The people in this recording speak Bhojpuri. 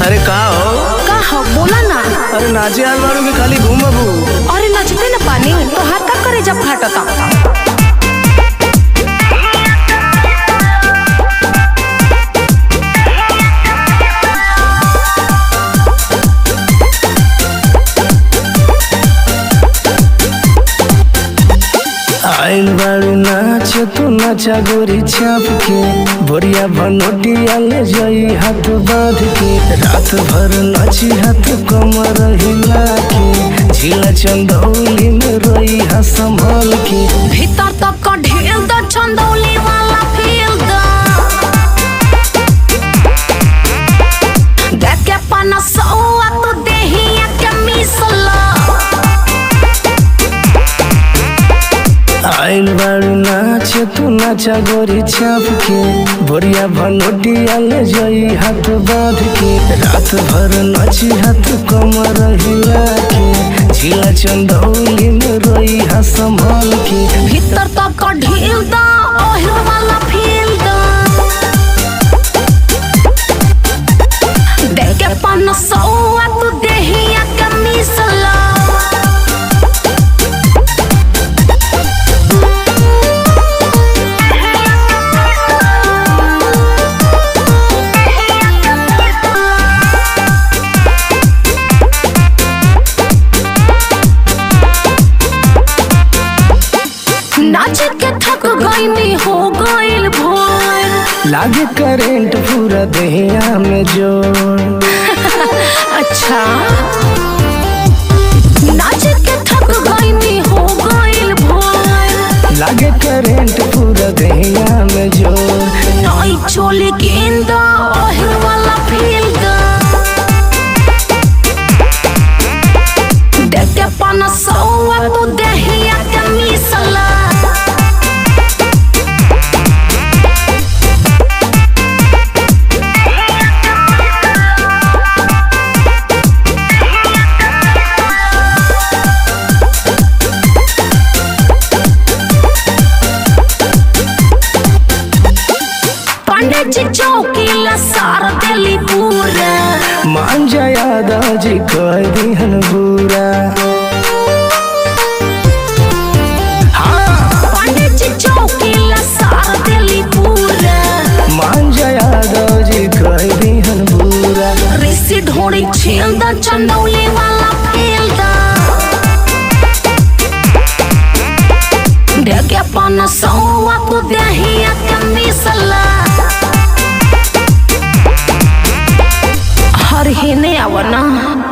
अरे का हो का हो बोला ना अरे नाचे आल बारू की खाली घूमबू अरे नचते न पानी तो हाथ का करे जब फाटता आइल बारू नाच तू नाचा गोरी छाप के बोरिया बनोटिया ले जाई हाथ बांध के रात भर नाची हाथ कमर हिला के झीला चंदौली में रोई हा संभाल के भीतर तक का ढेल द चंदौली वाला फील द देख के पना सौआ तो देहिया के मिसला आइल बारू नाच तू नाचा गोरी छाप के बोरिया बनोटिया ले जाई हाथ बांध के रात भर नाची हाथ कमर हिला के झीला चंदौली में रोई हा संभाल के भीतर तक का ढील द ओहिल वाला फील द देख के पना सौआ तो देहिया के मिसला नाच के थक गईनी हो गइल भोर लागे करेंट पूरा देहिया में जोर अच्छा नाच के थक गईनी हो गइल भोर लागे करेंट पूरा देहिया में जोर नई चोली गेंद ओहिल वाला फील द देख के पन सौआ तू देहिया के मिसला पंडित जी चौकीला सार दिली पूरा मान जाया दाजी कह दिहन बुरा पंडित जी चौकीला सार दिली पूरा मान जाया दाजी कह दिहन बुरा ऋषि ढोड़ी छील द चंदौली वाला फील द देख अपन सौआ तू देहिया के मिसला हर ही ने आवना